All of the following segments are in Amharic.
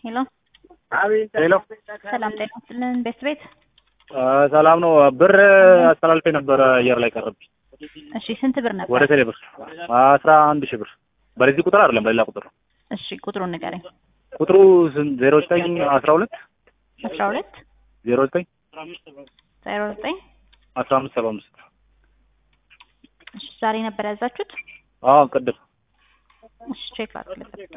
ሄሎ ሄሎ ሰላም ጤና ይስጥልን ቤት ቤት ሰላም ነው። ብር አስተላልፌ ነበረ አየር ላይ ቀረብኝ። እሺ ስንት ብር ነበር? ወደ ቴሌ ብር አስራ አንድ ሺህ ብር በዚህ ቁጥር አይደለም በሌላ ቁጥር ነው። እሺ ቁጥሩን ንገረኝ። ቁጥሩ ዜሮ ዘጠኝ አስራ ሁለት አስራ ሁለት ዜሮ ዘጠኝ ዜሮ ዘጠኝ አስራ አምስት ሰባ አምስት እሺ ዛሬ ነበር ያዛችሁት? አዎ ቅድም እሺ ቼክ ላድርግልህ።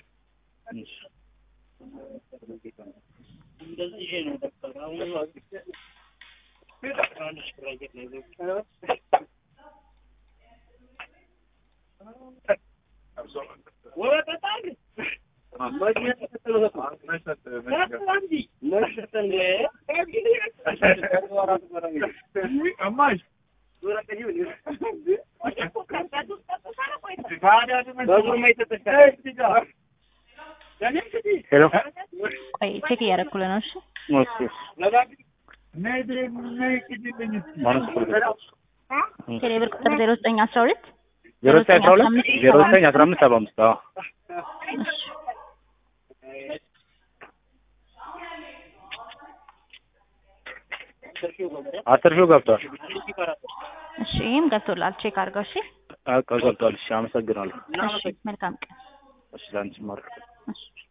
ሄሎ ቆይ ቼክ እያደረኩልህ ነው። እሺ ቴሌ ብር ቁጥር ዜሮ ዘጠኝ አስራ ሁለት ዜሮ ዘጠኝ አስራ ሁለት ዜሮ ዘጠኝ አስራ አምስት ሰባ አምስት አዎ እሺ አስር ሺው ገብቷል። እሺ ይህም ገብቶላል። ቼክ አድርገው። እሺ በቃ ገብቷል። እሺ አመሰግናለሁ። እሺ መልካም ቀን። እሺ ላንቺ ማር እሺ